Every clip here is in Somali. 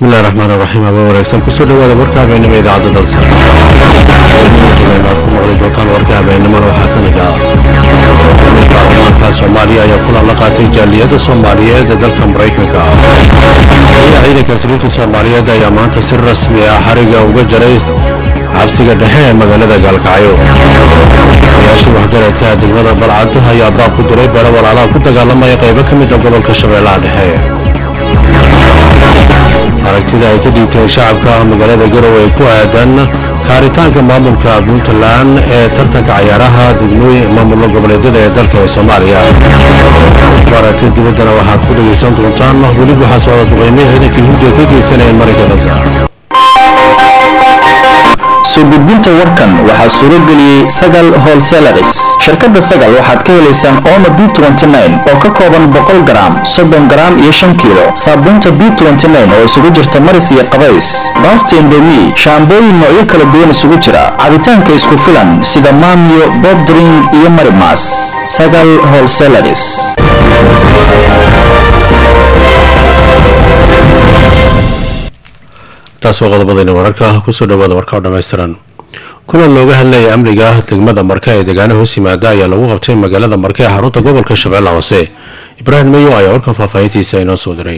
bismillahi raxmaan raxiim haba wanaagsan kusoo dhawaada warka habeenimo idaacadda dalsa aad ku maqli doontaan warka habeenimona waxaa ka mid ah baarlamaanka soomaaliya ayaa kulan la qaatay jaaliyadda soomaaliyeed ee dalka maraykanka ayaa ciidanka saliibta soomaaliyeed ayaa maanta si rasmi ah xariga uga jaray xabsiga dhexe ee magaalada gaalkacyo odayaashii waxgaradka degmada balcad ayaa baab ku diray beelo walaalaha ku dagaalamaya qaybo ka mid a gobolka shabeellaha dhexe aragtida ay ka dhiibteen shacabka magaalada garowe ay ku aadan kaaritaanka maamulka puntland ee tartanka cayaaraha degmooyin maamullo goboleedyada ee dalka ee soomaaliya aragtida dibaddana waxaad ku dhegaysan doontaan weli waxaa socda duqeymihi ciidankii hindiya ka geysanayeen marinka gaza soo gudbinta warkan waxaa suuro geliyey sagal holselaris shirkadda sagal waxaad ka helaysaan omo b oo ka kooban boqol garaam soddon garaam iyo shan kiilo saabuunta b oo isugu jirta maris iyo qabays baasta indomi shaambooyin noocyo kala duwan isugu jira cabitaanka isku filan sida maamiyo bobdring iyo marimas sagal holselaris taas waa qodobadayna wararka kusoo dhawaada warka oo dhammaystiran kulan looga hadlaya amniga degmada marka ee deegaana hoos yimaada ayaa lagu qabtay magaalada marka ee xarunta gobolka shabeelle hoose ibraahim mayo ayaa warkan faahfaahintiisa inoo soo diray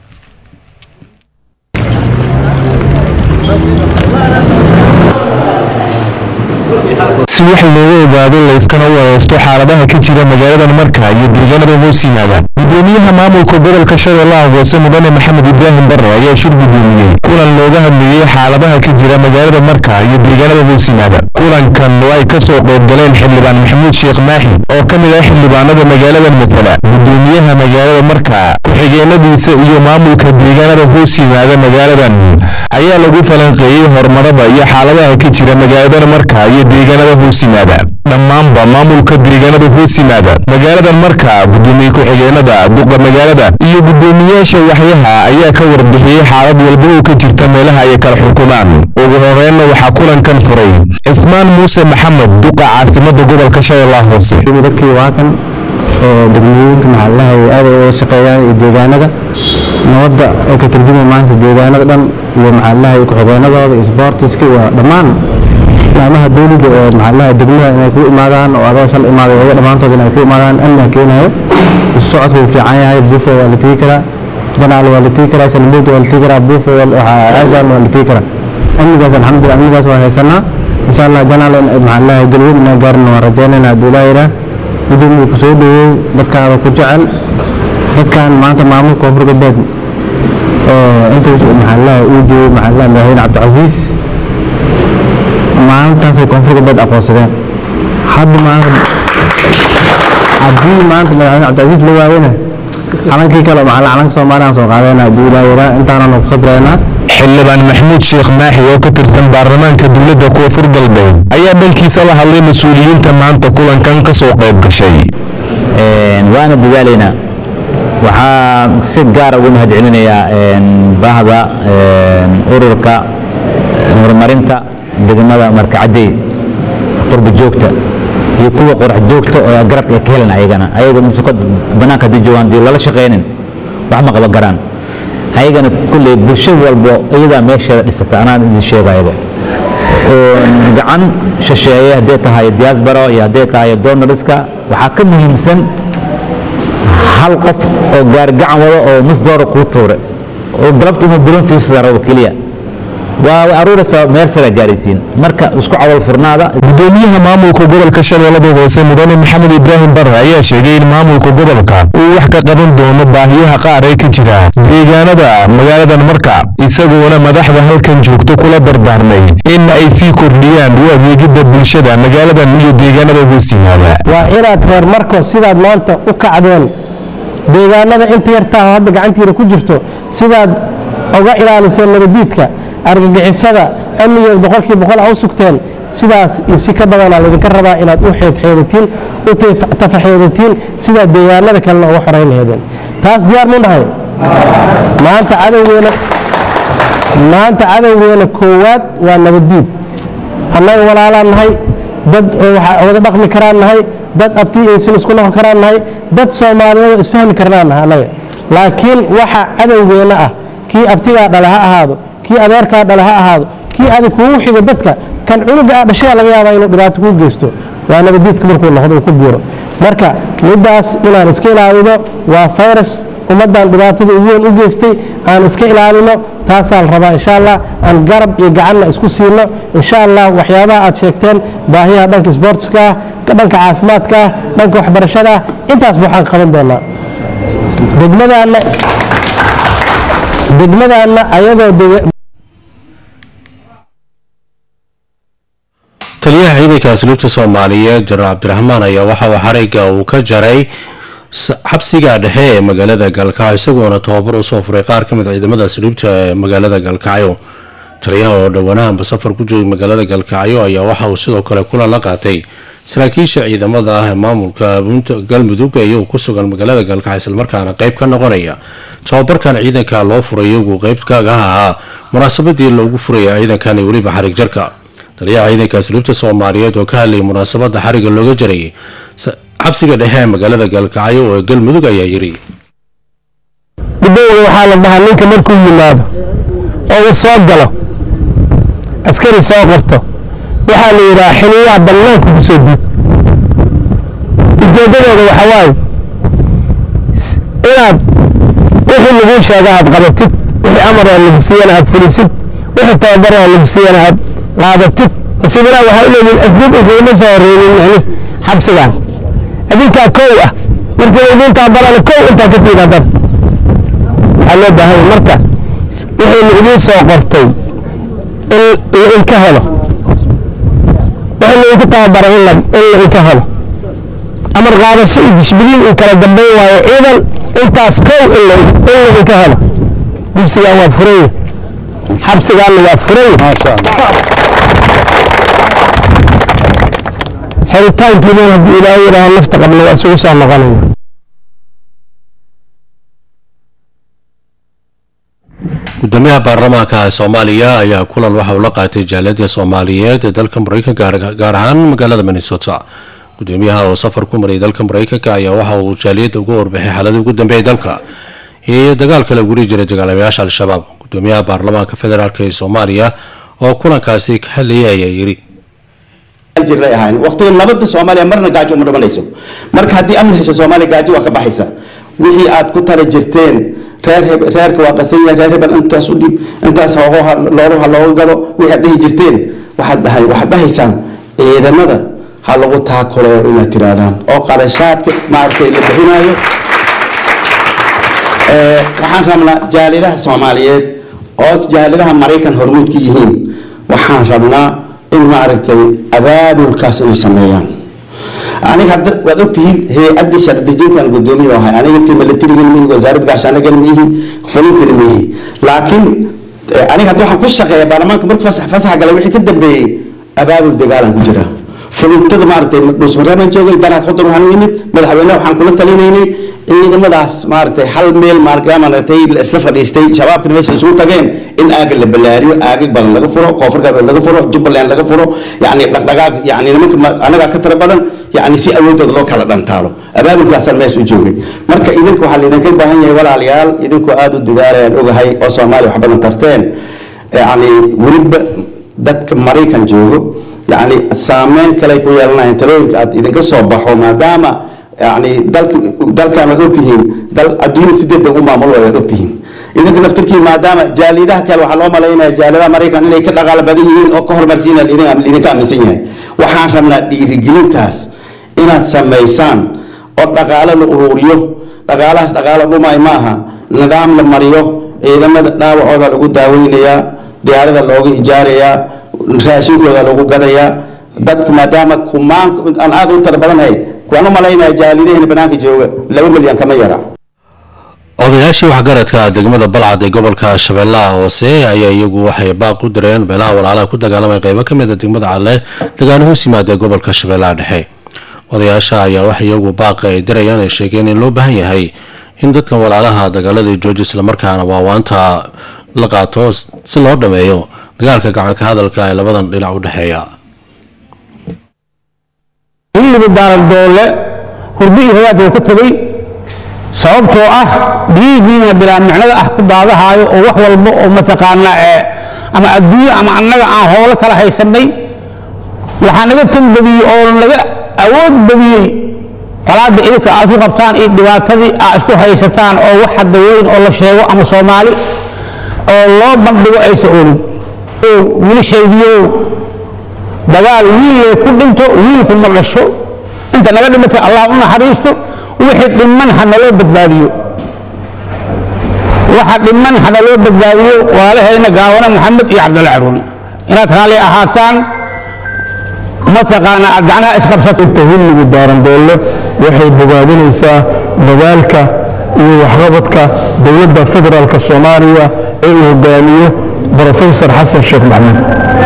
si wax looga ogaado layskana wareysto xaaladaha ka jira magaaladan marka iyo deegaanada hoos yimaada gudoomiyaha maamulka gobolka shabeellaha hoose mudane maxamed ibraahim barre ayaa shir gudoomiyey kulan looga hadleeyey xaaladaha ka jira magaalada marka iyo deegaanada hoos yimaada kulankan oo ay kasoo qayb galeen xildhibaan maxamuud sheekh maaxi oo ka mid ah xildhibaanada magaaladan matala gudoomiyaha magaalada marka ku-xigeenadiisa iyo maamulka deegaanada hoos yimaada magaaladan ayaa lagu falanqeeyey horumarada iyo xaaladaha ka jira magaaladan marka iyo deegaanada hoos yimaada dhammaanba maamulka deegaanada hoos yimaada magaaladan marka gudoomiye ku-xigeenada duqa magaalada iyo gudoomiyaasha waxyaha ayaa ka warbixiyey xaalad walba oo ka jirta meelaha ay kala xukumaan ugu horreynna waxaa kulankan furay cismaan muuse maxamed duqa caasimada gobolka shabeellaha hoose dadkii waa kan oo degmooyinka maxallaha ay aad uga shaqeeyaan iyo deegaanada nabadda oo ka tarjumay maanta deegaanada dhan iyo maxallaha iyo ku-xigeenadooda iyo sboortiska iyo dhammaan laamaha dowliga oo maxallaha degmaha inay ku imaadaan oo adoo shal imaaday oga dhammaantood inay ku imaadaan amniga keenayo isu socodku wuu fiican yahay buufo waa la tegi karaa janaal waa la tegi karaa shalmuud waa la tegi karaa buufo aagan waa la tegi karaa amnigaas alxamdulillah amnigaas waa haysanaa insha allah janaal maxallaha galweyn inaan gaarina waan rajaynayna hadduu ilaa yidhaah gudoomiye ku soo dhaweey dadkaada ku jecel dadkan maanta maamulka koonfur galbeed oo intaas maxallaha uu joogay maxallaha madaxweyne cabdicasiis maalintaasay koonfur galbeed aqoonsadeen hadda maanta haddii maanta madaxweyne cabdicasiis la waayena calankii kale maxalla calanka soomaaliya soo qaadayna hadduu ilaa yaraa intaananu ku sabraynaa xildhibaan maxamuud sheekh maaxi oo ka tirsan baarlamaanka dowladda koonfur galbeed ayaa dhankiisa la hadlay mas-uuliyiinta maanta kulankan ka soo qayb gashay waana dadaalaynaa waxaa si gaara ugu mahad celinayaa baahda ururka horumarinta degmada markacadey qurba joogta iyo kuwa qorax joogta oo garabka ay ka helan ayagana ayaga musukad banaanka haddii joogaan dii lala shaqaynin wax ma qaban karaan ayagana kulley bulsho walbo iyadaa meesheeda dhisata anaan idin sheegayaba gacan shisheeye hadday tahay diaspora iyo hadday tahay donoriska waxaa ka muhiimsan hal qof oo gaargacan wado oo nus doora kuu tuure oo galabta uma bulan fiirsada rabo keliya waa aruuraysaa meel sare gaaraysiin marka isku cawal furnaada gudoomiyaha maamulka gobolka shabeellada hoose mudane maxamed ibraahim barre ayaa sheegay in maamulka gobolka uu wax ka qaban doono baahiyaha qaar ee ka jira deegaanada magaaladan marka isagoona madaxda halkan joogto kula dardaarmay in ay sii kordhiyaan u adeegidda bulshada magaaladan iyo deegaanada hoos yimaada waa inaad reer marko sidaad maanta u kacdeen deegaanada inta yartaa hadda gacantiina ku jirto sidaad oga ilaaliseen nabadiidka argagixisada amnigeed boqolkiiba boqol a u sugteen sidaas iyo si ka badanaa laydinka rabaa inaad u xeedxeedatiin u tafaxeedatiin sidaad deegaanada kalena uga xorayn laheedeen taas diyaar mu nahay maanta cadowgeena maanta cadowgeena koowaad waa nabadiid annaga walaalaan nahay dad wada dhaqmi karaan nahay dad abti aysan isku noqon karaan nahay dad soomaaliyeed oo isfahmi karnaan nahay annaga laakiin waxa cadowgeena ah kii abtigaa dhale ha ahaado kii adeerkaa dhale ha ahaado kii adig kugu xigo dadka kan cunuga aa dhashaya laga yaabaa inuu dhibaato kuu geysto waa nabadiidka markuu noqdo uu ku buuro marka middaas inaan iska ilaalino waa virus ummaddan dhibaatada ugu weyn u geystay aan iska ilaalino taasaa la rabaa insha allah aan garab iyo gacanna isku siino insha allah waxyaabaha aad sheegteen baahiyaha dhanka sportska ah dhanka caafimaadka ah dhanka waxbarashada ah intaasba waxaan qaban doonaa degmadaanna degmadaanna ayadoo deg- taliyaha ciidanka asluubta soomaaliyeed jenaraal cabdiraxmaan ayaa waxa uu xarigga uu ka jaray s- xabsiga dhexe ee magaalada galkacyo isagoona tababar usoo furay qaar ka mid a ciidamada asluubta ee magaalada galkacyo taliyaha oo dhowanahanba safar ku joogay magaalada galkacyo ayaa waxa uu sidoo kale kulan la qaatay saraakiisha ciidamada ah ee maamulka buunta- galmudug iyagu ku sugan magaalada galkacyo islamarkaana qeyb ka noqonaya tababarkan ciidanka loo furay iyagu qeyb kaga ahaa munaasabadii loogu furaya ciidankan iyo weliba xarig jarka taliyaha ciidanka asluubta soomaaliyeed oo ka hadlayay munaasabada xariga looga jarayay s- xabsiga dhexe ee magaalada galkacyo ee galmudug ayaa yiri dhibowga waxaa la dhahaa ninka markuu yimaado oo uu soo galo askari soo qorto waxaa la yidhaha xiliyaha bannaanka ku soo diib ujeeddadooda waxa waaye s- inaad wixii laguu sheega aad qabatid wixii amar oo lagu siiyana aad fulisid wixii tababar oo lagu siiyana aad qaadatid nasiibinaa waxaa u leeyihin asluub inkagama soo horeynin yani xabsigan adinkaa kow ah markii idintaa barana kow intaa ka tiimaadaan waxaa loo baahan yahay marka wixii la idiin soo qortay in la inka helo wixii la idinku tababaray in la in la inka helo amar qaadasho iyo dishbiliin uu kala dambeyn waayo ciidan intaas kow in la in la inka helo dugsigan waa furaya xabsigaanna waa furaya xiritaankiina haddii ilaahay yidhaaho nafta qabna waa isugu soo noqonayna gudoomiyaha baarlamaanka soomaaliya ayaa kulan waxa uu la qaatay jaaliyada soomaaliyeed ee dalka mareykanka gaar- gaar ahaan magaalada minnesota gudoomiyaha oo safar ku marayay dalka mareykanka ayaa waxa uu jaaliyadda uga warbixay xaaladii ugu dambeeyay dalka iyo dagaalka lagu dhihi jiray dagaalamayaasha al-shabaab gudoomiyaha baarlamaanka federaalk ee soomaaliya oo kulankaasi ka hadlayay ayaa yiri jiray ahayn waqtiga nabadda soomaaliya marna gaajo uma dhamanayso marka haddii amni hesho soomaaliya gaajo waa ka baxaysa wixii aad ku tala jirteen reer heb- reerka waa qasan yahay reer hebel intaas u dhib intaas hoogo ha- loolu ha looga gado wixii aad dhihi jirteen waxaad dhahay waxaad dhahaysaan ciidamada ha lagu taakuleeyo inaad tirahdaan oo qarashaadka maaragtay la bixinayo Ee, waxaan rabnaa jaalidaha soomaaliyeed oo jaalidaha maraykan hormuud ka yihiin waxaan rabnaa in maaragtay abaabulkaas inay sameeyaan aniga hadda waad ogtihiin hay-adda shardejintan gudoomiye ahay aniga intii milatarigan mihi wasaaradda gaashaanagan mihi fulintana mihi laakiin eh, aniga hadda waxaan ku shaqeeya baarlamaanka markuu fasax fasaxa galay wixii ka dambeeyey abaabul dagaalan ku jira fulintada maaragtay dhuusmareebaan joogay danaad xudur waxaan u yimid madaxweyne waxaan kula talinaynay ciidamadaas maaragtay hal meel maaragtay maaragtay la isla fadhiistay shabaabkana meesha isugu tageen in aaga la balaariyo aagag badan laga furo koonfur galbeed laga furo jubbaland laga furo yacni dhaqdhaqaaq yacni nimanka ma- anagaa ka tira badan yacni si awoodooda loo kala dhantaalo abaabulkaasaan meesha u joogay marka idinka waxaa laydinka baahan yahay walaalayaal idinkoo aada u dadaalayaan ogahay oo soomaaliya wax badan tarteen yacni weliba dadka maraykan joogo yacni saameyn kale ay ku yeelanayaan talooyinka aad idinka soo baxo maadaama yani dalka dalkan waad ogtihiin dal adduunyada sideed bay u maamul waad ogtihiin idinka naftirkiin maadaama jaalidaha kale waxaa loo malaynaya jaaladaha maraykan inay ka dhaqaalo badan yihiin oo ka horumarsiinaan idin idinka aaminsan yahay waxaan rabnaa dhiirigelintaas inaad samaysaan oo dhaqaalo la ururiyo dhaqaalahaas dhaqaalo dhumay maaha nidaam la mariyo ciidamada dhaawacooda lagu daaweynayaa diyaarada looga ijaarayaa raashinkooda lagu gadayaa dadka maadaama kumaan aan aad u tara badanahay kuwaan u malaynaya jaalidaheen banaanka jooga laba milyan kama yara odayaashii waxgaradka degmada balcad ee gobolka shabeellaha hoose ayaa iyagu waxay baaq u direen beelaha walaalaha ku dagaalamay qeybo ka mid a degmada cadle dagaano hoos yimaada gobolka shabeellaha dhexe odayaasha ayaa wax iyagu baaqa ay dirayaan ay sheegeen in loo baahan yahay in dadkan walaalaha dagaaladii jooji islamarkaana waawaanta la qaato si loo dhameeyo dagaalka gacanka hadalka ee labadan dhinac u dhexeeya xilliga daarandoole hurdi iyo hagaag uu ka tegey sababtoo ah dhiiggiina bilaa micnada ah ku daadahaayo oo wax walba oo mataqaanaa ee ama adduunyo ama annaga aan howlo kala haysanay waxaa naga tanbadiyey oo naga awood badiyey qolaadda idinka aad ku qabtaan iyo dhibaatadii aad isku haysataan oo wax hadda weyn oo la sheego ama soomaali oo loo bandhigo aysa olin oo wiilashaydiyow dagaal wiillee ku dhinto wiilku ma dhasho inta naga dhimatay allah u naxariisto wixii dhiman ha naloo badbaadiyo waxa dhiman ha naloo badbaadiyo walaalahayna gaawana maxamed iyo cabdulla caruune inaad raalli ahaataan mataqaana aad gacnaha isqabsato inta hilligu daarandoole waxay bogaadinaysaa dadaalka iyo waxqabadka dowladda federaalka soomaaliya ee uu hogaamiyo brofesor xasan sheekh maxamuud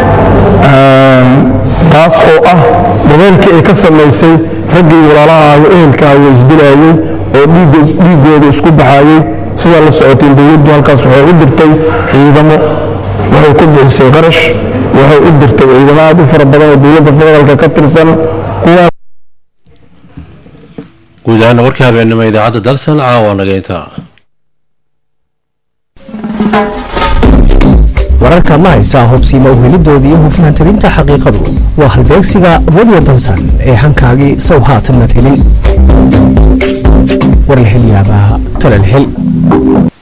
taas oo ah dadaalkii ay ka samaysay raggii walaalaha iyo ehelkaayo isdilaayey oo dhiiggooda isku baxaayey sidaa la socoteen dowladdu halkaas waxay u dirtay ciidamo waxay ku bixisay qarash waxay u dirtay ciidamo aad u fara badan oo dowladda federaalka ka tirsan kuwaas guud ahaana warkii habeenimo idaacadda dalsan caawa naga intaa wararka ma haysaa hubsiima u helidoodii iyo hufnaantirinta xaqiiqadu waa halbeegsiga radio dalsan ee hankaagii sow haatan mad helin war la hel yaabaa tala la hel